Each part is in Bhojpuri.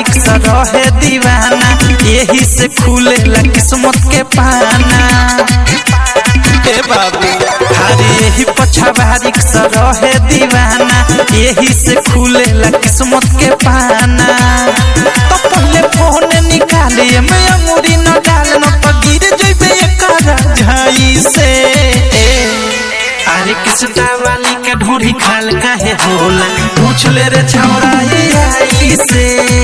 रिक्शा रहे दीवाना यही से खुले किस्मत के पाना ए बाबू अरे यही पछावा रिक्शा रहे दीवाना यही से खुले किस्मत के पाना तो पहले फोन निकाले मैं अंगूरी न डाल न तो गिर जइबे एकर झाई से अरे किसटा वाली के ढूढ़ी खाल काहे होला पूछ ले रे छौरा ये आई से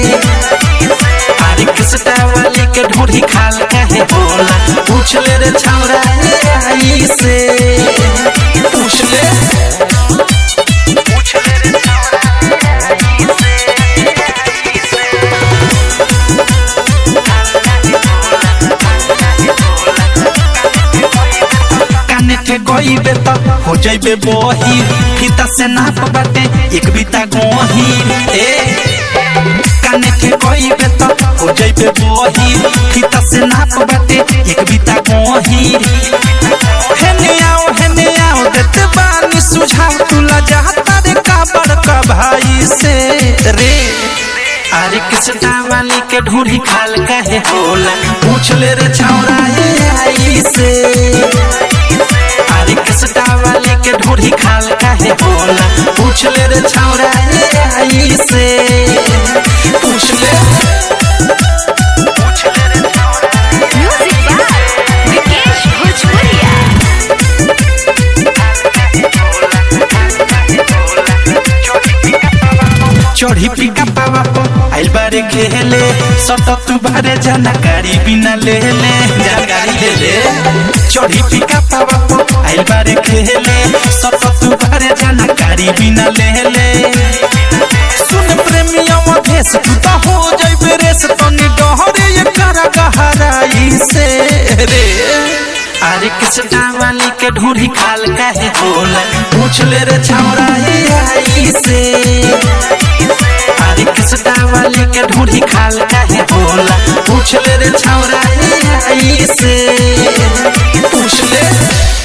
अरे किसटा वाली के ढूढ़ी खाल काहे होला पूछ ले रे छौरा ये आई से पूछ ले काने के गईबे त हो जइबे बही फीता से नाप बाटे एक बीता गोही ए काने के गईबे त हो जइबे बही फीता से नाप बाटे एक बीता गोही हेने आओ हेने आओ देते बानी सुझाव तुला चाहता रे का बड़का भाई से रे अरे किसटा वाली के ढूढ़ी खाल काहे होला पूछ ले रे छौरा ये आई से अरे किसटा वाले के ढूढ़ी खाल काहे होला पूछ ले रे छौरा ये आई से पूछ ले Music by Vikesh Bhojpuria. चढ़ी पिका पावा पो आइल बारे खेले सट तू बारे जानकारी बिना ले ले जानकारी ले ले चढ़ी पिका पावा पो आइल बारे खेले सट तू बारे जानकारी बिना ले ले सुन प्रेमिया मधेश तू तो हो जइबे रेस तनी डहरे ये करा गहराई से रे अरे किसटा वाली के ढूढ़ी खाल काहे होला पूछ ले रे छौरा ये आई से अरे किसटा वाली के ढूढ़ी खाल काहे होला पूछ ले रे छौरा ये आई से पूछ ले